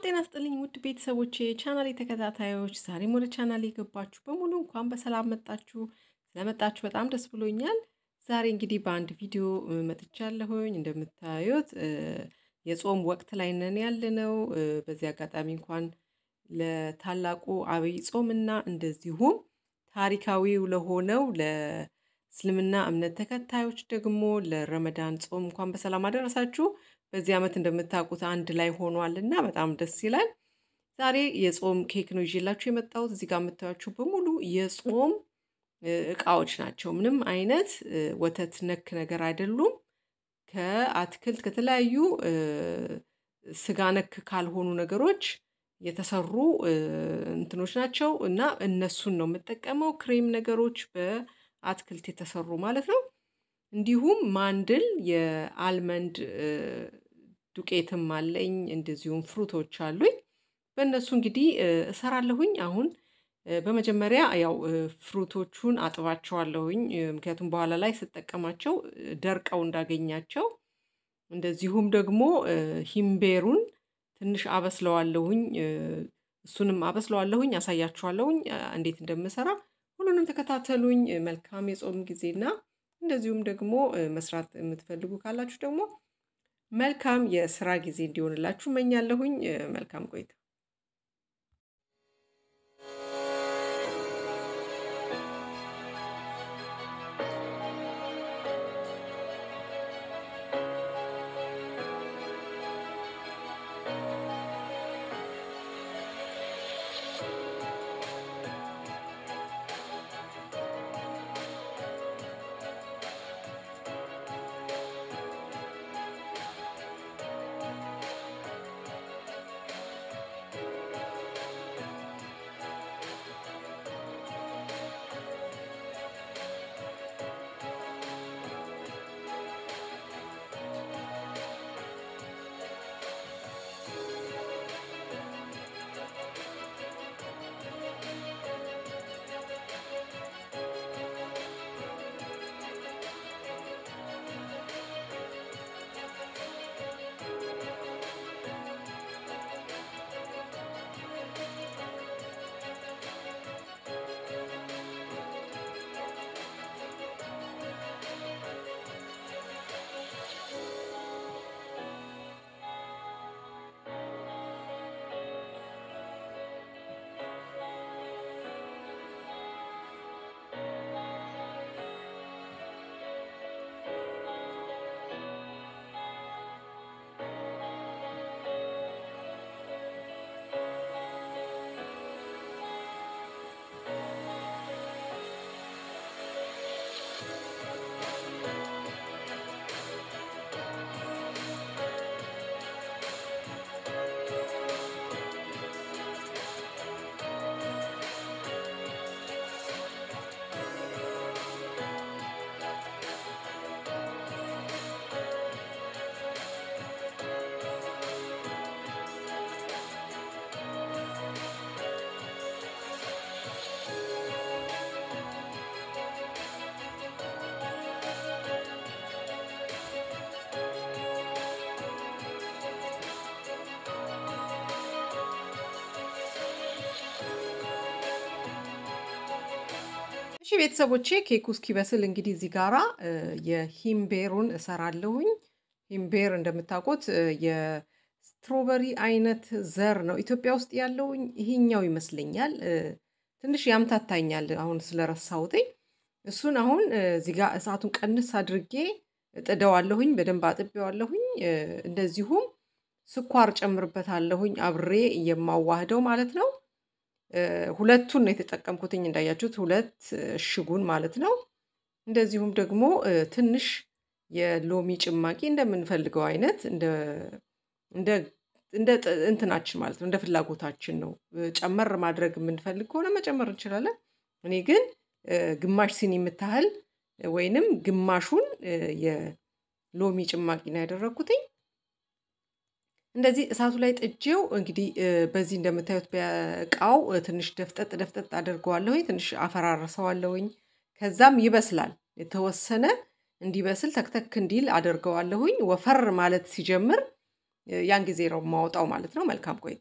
ጤና ስጥልኝ ውድ ቤተሰቦቼ ቻናሌ ተከታታዮች፣ ዛሬም ወደ ቻናሌ የገባችሁ በሙሉ እንኳን በሰላም መጣችሁ። ስለመጣችሁ በጣም ደስ ብሎኛል። ዛሬ እንግዲህ በአንድ ቪዲዮ መጥቻለሁኝ። እንደምታዩት የጾም ወቅት ላይ ነን ያለነው። በዚህ አጋጣሚ እንኳን ለታላቁ አብይ ጾምና እንደዚሁም ታሪካዊው ለሆነው ለእስልምና እምነት ተከታዮች ደግሞ ለረመዳን ጾም እንኳን በሰላም አደረሳችሁ። በዚህ ዓመት እንደምታውቁት አንድ ላይ ሆኗል እና በጣም ደስ ይላል። ዛሬ የጾም ኬክ ነው ይዤላችሁ የመጣሁት። እዚህ ጋር የምታዩቸው በሙሉ የጾም እቃዎች ናቸው። ምንም አይነት ወተት ነክ ነገር አይደሉም። ከአትክልት ከተለያዩ ስጋ ነክ ካልሆኑ ነገሮች የተሰሩ እንትኖች ናቸው እና እነሱን ነው የምጠቀመው። ክሬም ነገሮች በአትክልት የተሰሩ ማለት ነው። እንዲሁም ማንድል የአልመንድ ዱቄትም አለኝ። እንደዚሁም ፍሩቶች አሉኝ። በእነሱ እንግዲህ እሰራለሁኝ። አሁን በመጀመሪያ ያው ፍሩቶቹን አጥባቸዋለሁኝ። ምክንያቱም በኋላ ላይ ስጠቀማቸው ደርቀው እንዳገኛቸው። እንደዚሁም ደግሞ ሂምቤሩን ትንሽ አበስለዋለሁኝ። እሱንም አበስለዋለሁኝ፣ አሳያችኋለሁኝ እንዴት እንደምሰራ። ሁሉንም ተከታተሉኝ። መልካም የጾም ጊዜና እንደዚሁም ደግሞ መስራት የምትፈልጉ ካላችሁ ደግሞ መልካም የስራ ጊዜ እንዲሆንላችሁ እመኛለሁኝ። መልካም ቆይታ። እሺ ቤተሰቦቼ ኬኩ እስኪበስል እንግዲህ እዚህ ጋራ የሂምቤሩን እሰራለሁኝ። ሂምቤር እንደምታውቁት የስትሮበሪ አይነት ዘር ነው ኢትዮጵያ ውስጥ ያለውኝ ይሄኛው ይመስለኛል። ትንሽ ያምታታኛል አሁን ስለረሳሁትኝ። እሱን አሁን እዚህ ጋር እሳቱን ቀንስ አድርጌ እጥደዋለሁኝ፣ በደንብ አጥቤዋለሁኝ። እንደዚሁም ስኳር ጨምርበታለሁኝ አብሬ የማዋህደው ማለት ነው። ሁለቱን ነው የተጠቀምኩትኝ እንዳያችሁት፣ ሁለት እሽጉን ማለት ነው። እንደዚሁም ደግሞ ትንሽ የሎሚ ጭማቂ እንደምንፈልገው አይነት እንደ እንትናችን ማለት ነው፣ እንደ ፍላጎታችን ነው። ጨመር ማድረግ የምንፈልግ ከሆነ መጨመር እንችላለን። እኔ ግን ግማሽ ሲኒ የምታህል ወይንም ግማሹን የሎሚ ጭማቂ ነው ያደረግኩትኝ። እንደዚህ እሳቱ ላይ ጥጄው እንግዲህ በዚህ እንደምታዩት በእቃው ትንሽ ደፍጠጥ ደፍጠጥ አድርገዋለሁኝ። ትንሽ አፈራርሰዋለሁኝ። ከዛም ይበስላል። የተወሰነ እንዲበስል ተክተክ እንዲል አደርገዋለሁኝ። ወፈር ማለት ሲጀምር ያን ጊዜ ነው የማወጣው ማለት ነው። መልካም ቆይታ።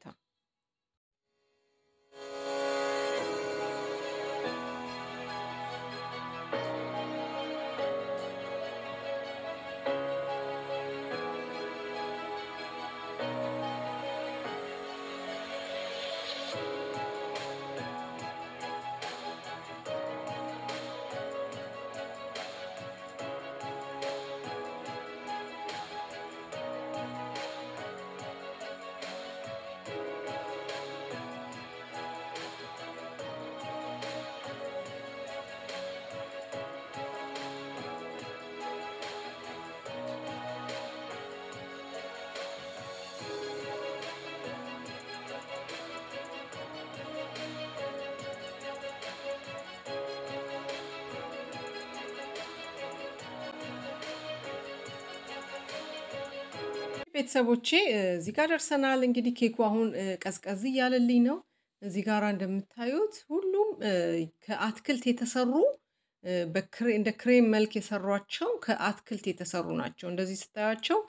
ቤተሰቦቼ እዚህ ጋር ደርሰናል። እንግዲህ ኬኩ አሁን ቀዝቀዝ እያለልኝ ነው። እዚህ ጋር እንደምታዩት ሁሉም ከአትክልት የተሰሩ እንደ ክሬም መልክ የሰሯቸው ከአትክልት የተሰሩ ናቸው። እንደዚህ ስታያቸው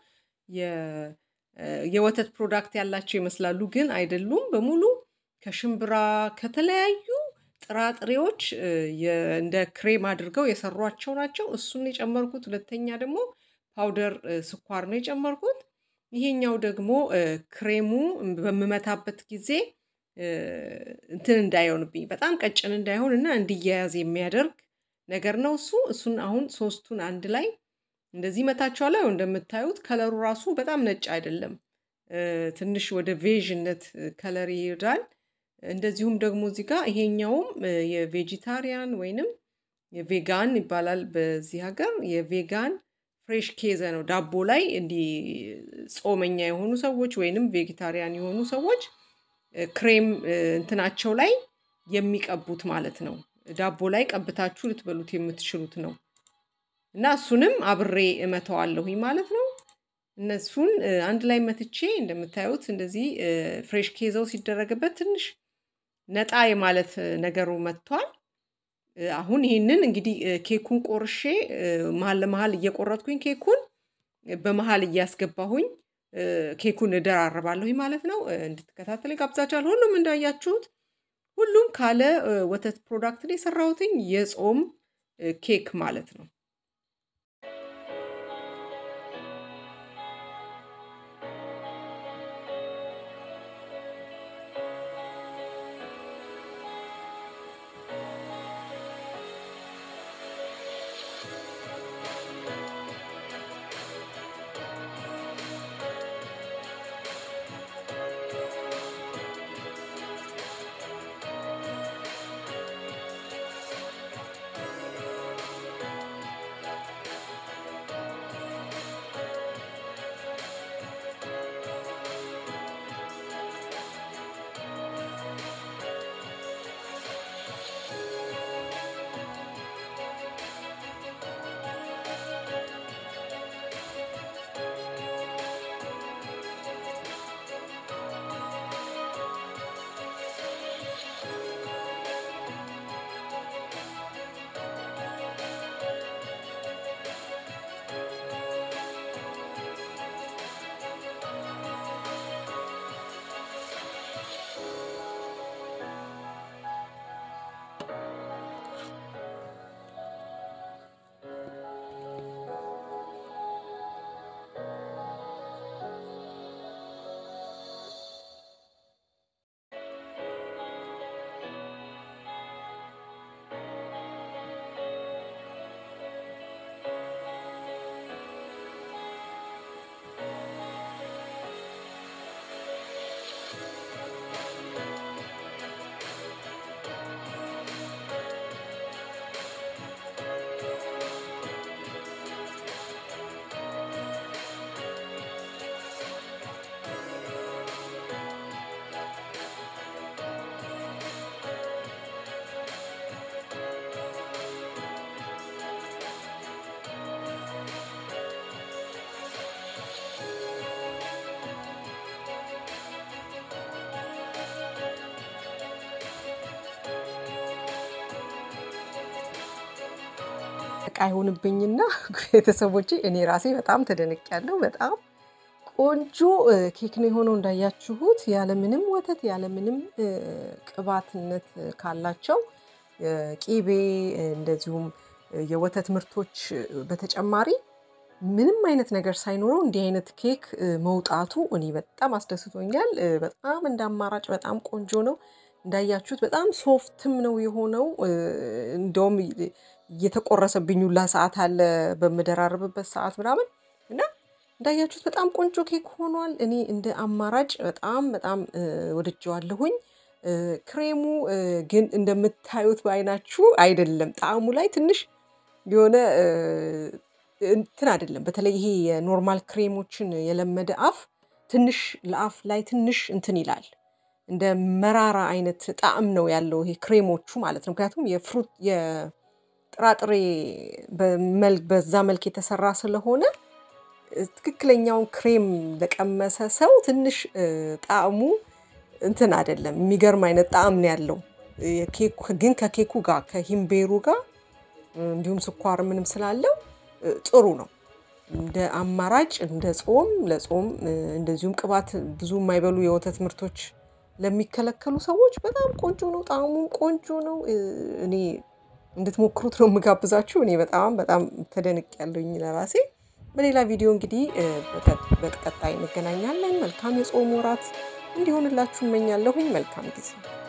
የወተት ፕሮዳክት ያላቸው ይመስላሉ፣ ግን አይደሉም። በሙሉ ከሽምብራ ከተለያዩ ጥራጥሬዎች እንደ ክሬም አድርገው የሰሯቸው ናቸው። እሱን የጨመርኩት። ሁለተኛ ደግሞ ፓውደር ስኳር ነው የጨመርኩት። ይሄኛው ደግሞ ክሬሙ በምመታበት ጊዜ እንትን እንዳይሆንብኝ በጣም ቀጭን እንዳይሆን እና እንዲያያዝ የሚያደርግ ነገር ነው እሱ እሱን አሁን ሶስቱን አንድ ላይ እንደዚህ መታቸዋለሁ። እንደምታዩት ከለሩ ራሱ በጣም ነጭ አይደለም፣ ትንሽ ወደ ቬዥነት ከለር ይሄዳል። እንደዚሁም ደግሞ እዚህ ጋር ይሄኛውም የቬጂታሪያን ወይንም የቬጋን ይባላል በዚህ ሀገር የቬጋን ፍሬሽ ኬዘ ነው። ዳቦ ላይ እንዲህ ጾመኛ የሆኑ ሰዎች ወይንም ቬጌታሪያን የሆኑ ሰዎች ክሬም እንትናቸው ላይ የሚቀቡት ማለት ነው። ዳቦ ላይ ቀብታችሁ ልትበሉት የምትችሉት ነው እና እሱንም አብሬ እመተዋለሁኝ ማለት ነው። እነሱን አንድ ላይ መትቼ እንደምታዩት እንደዚህ ፍሬሽ ኬዘው ሲደረግበት ትንሽ ነጣ የማለት ነገሩ መጥቷል። አሁን ይህንን እንግዲህ ኬኩን ቆርሼ መሀል ለመሀል እየቆረጥኩኝ ኬኩን በመሀል እያስገባሁኝ ኬኩን እደራረባለሁኝ ማለት ነው። እንድትከታተል ጋብዛችኋለሁ። ሁሉም እንዳያችሁት ሁሉም ካለ ወተት ፕሮዳክትን የሰራሁትኝ የጾም ኬክ ማለት ነው። እቃ ይሆንብኝና ቤተሰቦቼ እኔ ራሴ በጣም ተደንቄያለሁ። በጣም ቆንጆ ኬክ ነው የሆነው እንዳያችሁት፣ ያለምንም ወተት ያለምንም ቅባትነት ካላቸው ቂቤ እንደዚሁም የወተት ምርቶች በተጨማሪ ምንም አይነት ነገር ሳይኖረው እንዲህ አይነት ኬክ መውጣቱ እኔ በጣም አስደስቶኛል። በጣም እንደ አማራጭ በጣም ቆንጆ ነው። እንዳያችሁት በጣም ሶፍትም ነው የሆነው። እንደውም እየተቆረሰብኝ ሁላ ሰዓት አለ በምደራርብበት ሰዓት ምናምን እና እንዳያችሁት በጣም ቆንጆ ኬክ ሆኗል። እኔ እንደ አማራጭ በጣም በጣም ወድጀዋለሁኝ። ክሬሙ ግን እንደምታዩት በአይናችሁ አይደለም። ጣዕሙ ላይ ትንሽ የሆነ እንትን አይደለም። በተለይ ይሄ የኖርማል ክሬሞችን የለመደ አፍ ትንሽ ለአፍ ላይ ትንሽ እንትን ይላል። እንደ መራራ አይነት ጣዕም ነው ያለው ይሄ ክሬሞቹ ማለት ነው። ምክንያቱም የፍሩት የጥራጥሬ በዛ መልክ የተሰራ ስለሆነ ትክክለኛውን ክሬም ለቀመሰ ሰው ትንሽ ጣዕሙ እንትን አይደለም። የሚገርም አይነት ጣዕም ነው ያለው። ግን ከኬኩ ጋር ከሂምቤሩ ጋር እንዲሁም ስኳር ምንም ስላለው ጥሩ ነው። እንደ አማራጭ እንደ ጾም ለጾም እንደዚሁም ቅባት ብዙ የማይበሉ የወተት ምርቶች ለሚከለከሉ ሰዎች በጣም ቆንጆ ነው። ጣዕሙም ቆንጆ ነው። እኔ እንድትሞክሩት ነው የምጋብዛችሁ። እኔ በጣም በጣም ተደንቅ ያለኝ ለራሴ። በሌላ ቪዲዮ እንግዲህ በቀጣይ እንገናኛለን። መልካም የጾም ወራት እንዲሆንላችሁ እመኛለሁኝ። መልካም ጊዜ